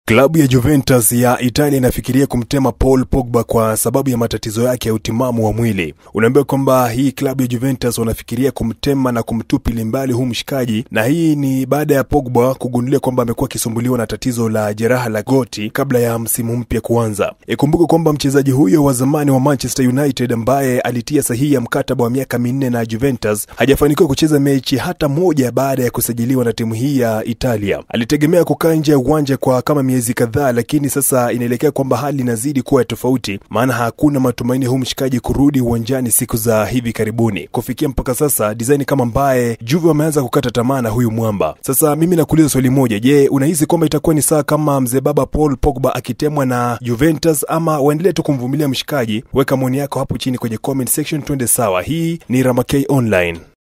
Klabu ya Juventus ya Italia inafikiria kumtema Paul Pogba kwa sababu ya matatizo yake ya utimamu wa mwili. Unaambiwa kwamba hii klabu ya Juventus wanafikiria kumtema na kumtupili mbali huu mshikaji, na hii ni baada ya Pogba kugundulia kwamba amekuwa akisumbuliwa na tatizo la jeraha la goti kabla ya msimu mpya kuanza. Ikumbuke kwamba mchezaji huyo wa zamani wa Manchester United ambaye alitia sahihi ya mkataba wa miaka minne na Juventus hajafanikiwa kucheza mechi hata moja baada ya kusajiliwa na timu hii ya Italia. Alitegemea kukaa nje ya uwanja kwa kama miezi kadhaa, lakini sasa inaelekea kwamba hali inazidi kuwa ya tofauti, maana hakuna matumaini huu mshikaji kurudi uwanjani siku za hivi karibuni. Kufikia mpaka sasa design kama mbaye Juve wameanza kukata tamaa na huyu mwamba. Sasa mimi nakuuliza swali moja, je, unahisi kwamba itakuwa ni sawa kama mzee baba Paul Pogba akitemwa na Juventus ama waendelee tu kumvumilia mshikaji? Weka maoni yako hapo chini kwenye comment section, twende sawa. Hii ni Ramakay Online.